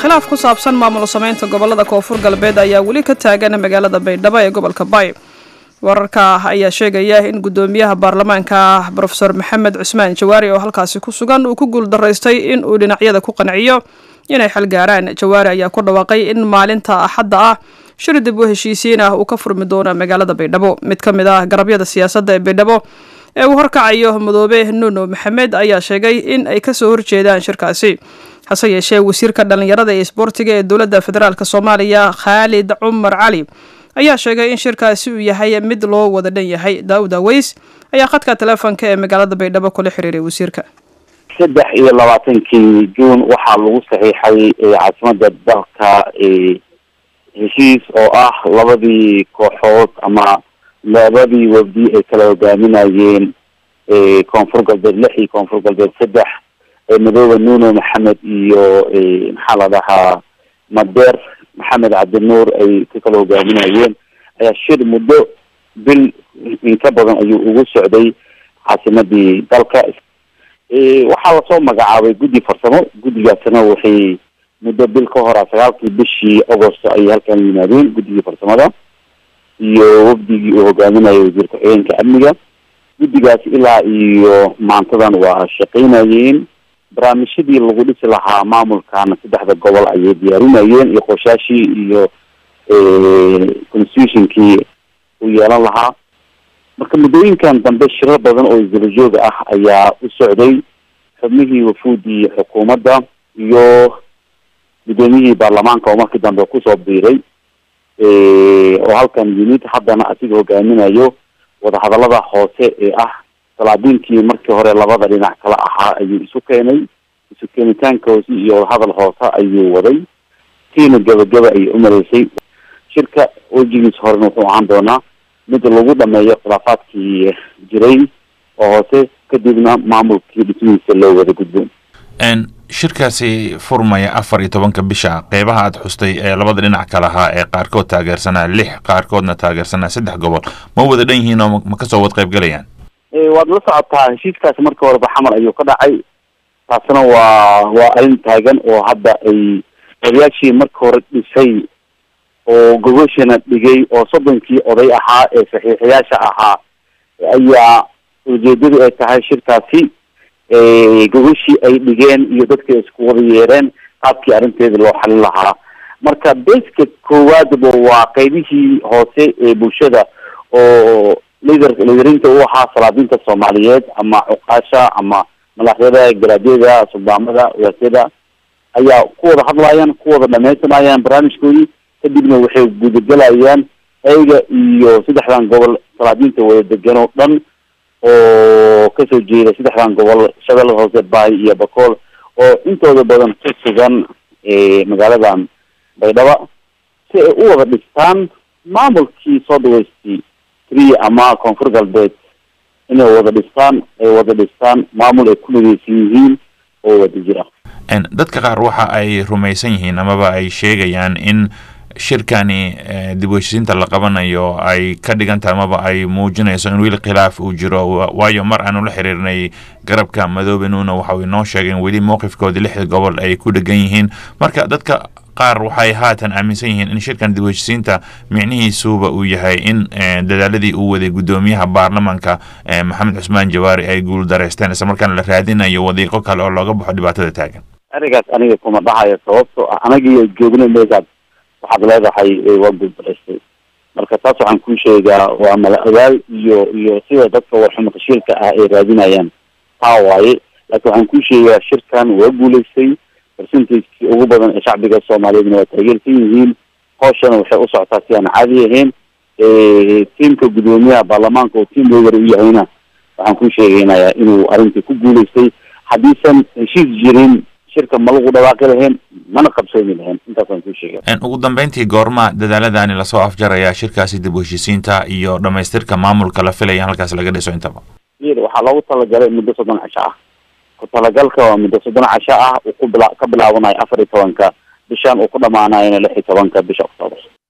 khilaaf ku saabsan maamul samaynta gobolada koonfur galbeed ayaa weli ka taagan magaalada baydhabo ee gobolka bay wararka ayaa sheegaya in guddoomiyaha baarlamaanka brofeor maxamed cusmaan jawaari oo halkaasi ku sugan uu ku guuldaraystay in uu dhinacyada ku qanciyo inay xal gaaraan jawaari ayaa ku dhawaaqay in maalinta axadda ah shir dib u heshiisiin ah uu ka furmi doono magaalada baydhabo mid ka mid ah garabyada siyaasadda ee baydhabo ee uu horkacayo madoobe nuno maxamed ayaa sheegay in ay kasoo horjeedaan shirkaasi hase yeeshee wasiirka dhallinyarada ee isboortiga ee dowladda federaalk soomaaliya khaalid cumar cali ayaa sheegay in shirkaasi uu yahay mid loo wada dhan yahay daawud aweys ayaa khadka teleefonka ee magaalada baydhabo kula xiriiray wasiirka saddex iyo labaatankii juun waxaa lagu saxiixay caasimada dalka heshiis oo ah labadii kooxood ama labadii wafdi ay kala hogaaminayeen koonfur galbeed lix iyo koonfur galbeed saddex madoobe nuno maxamed iyo maxaa la dhahaa madeer maxamed cabdinuur ay ka kala hogaaminayeen ayaa shir muddo bil inka badan ayuu ugu socday caasimadii dalka waxaa lasoo magacaabay guddi farsamo guddigaasna waxay muddo bil ka hora sagaalkii bishii agosto ayay halkan yimaadeen guddigii farsamada iyo wafdigii uu hogaaminayo wasiir ku-xigeenka amniga guddigaas ilaa iyo maantadan waa shaqaynayeen barnaamijyadii lagu dhisi lahaa maamulkan saddexda gobol ayay diyaarinayeen iyo qorshaashii iyo constitutionkii uu yeelan lahaa marka muddooyinkan dambe shirar badan oo isdabajooga ah ayaa u socday xubnihii wafuudii xukuumadda iyo guddoomiyihii baarlamaanka oo markii dambe kusoo biiray oo halkan yimid haddana asiga hogaaminayo wadahadalada hoose ee ah salaadiinkii markii hore labada dhinac kala ahaa ayuu isu keenay isu keenitaankoasi iyo wadahadal hoose ayuu waday tiina gabagaba ayay umaleysay shirka wejigiisa horena wuxuu ahaan doonaa mid lagu dhameeyo khilaafaadkii jiray oo hoose kadibna maamulkii dhismihiisa loo wada gudbo shirkaasi furmaya afar iyo tobanka bisha qeybaha aad xustay ee labada dhinac ka lahaa ee qaarkood taageersanaa lix qaarkoodna taageersanaa saddex gobol ma wada dhan yihiin oo ma kasoo wad qaybgalayaan waad la socotaa heshiiskaasi markii horeba xamal ayuu ka dhacay taasna waa waa arrin taagan oo hadda ay odayaashii marka hore dhisay oo gogoshana dhigay oo soddonkii oday ahaa ee saxiixayaasha ahaa ayaa ujeedadu ay tahay shirkaasi gogoshii ay dhigeen iyo dadka isku wada yeereen qaabkii arrinteeda loo xalin lahaa marka beska koowaadba waa qeybihii hoose ee bulshada oo lider liderinta u ahaa salaadiinta soomaaliyeed ama cuqaasha ama malaakyada garaadyada suldaamada waasyada ayaa ku wada hadlayaan ku wada dhamaysanayaan barnaamijkoodii kadibna waxay gudagelayaan ayaga iyo saddexdan gobol salaadiinta wada degan oo dhan oo kasoo jeeda saddexdan gobol shabeellada hoose baay iyo bakool oo intooda badan ku sugan magaaladan baydhaba si ay u wada dhistaan maamulkii soo dhaweystay tria ama koonfur galbeed inay wada dhistaan ay wada dhistaan maamul ay ku mideysan yihiin oo wada jira dadka qaar waxa ay rumaysan yihiin amaba ay sheegayaan in shirkani dib u heshisiinta la qabanayo ay ka dhigan tahay amaba ay muujinayso in weli khilaaf uu jiro waayo mar aanu la xiriirnay garabka madoobe nuuna waxa uu inoo sheegay in weli mowqifkoodii lixda gobol ay ku dhegan yihiin marka dadka qaar waxay haatan aaminsan yihiin in shirkan dib u heshisiinta micnihiisuba uu yahay in dadaaladii uu waday guddoomiyaha baarlamaanka maxamed cusmaan jawaari ay guul dareysteen isla markaana la raadinayo wadiiqo kale oo looga baxo dhibaatada taagan arigaas aniga kuma dhahayo sababtoo ah anagii joogna meegaad waxaad leedahay waa guuldareystay marka taas waxaan kuu sheegaa waa mala ogaal iyo iyo sida dadka warxumo tashiilka ah ay raadinayaan taa waaye laakiin waxaan kuu sheegaa shirkan waa guulaystay percentagekii ugu badan ee shacbiga soomaaliyeedna waa taageersan yihiin hooshana waxay u socotaa si aan caadi ahayn tiamka guddoomiyaha baarlamaanka oo tiam leader u yahayna waxaan kuu sheegaynayaa inuu arrintii ku guulaystay haddiisan heshiis jirin shirka ma lagu dhawaaqi lahayn mana qabsoomi lahayn intaasaan kuu sheega ugu dambeyntii goorma dadaaladani lasoo afjaraya shirkaasi dib u heshiisiinta iyo dhamaystirka maamulka la filaya in halkaas laga dhiso intaba waxaa loogu talagalay muddo soddon casho ah ku talagalka waa muddo soddon casho ah uu ku bila ka bilaabanayo afar iyo tobanka bishan uu ku dhamaanayona lix iyo tobanka bisha octoobar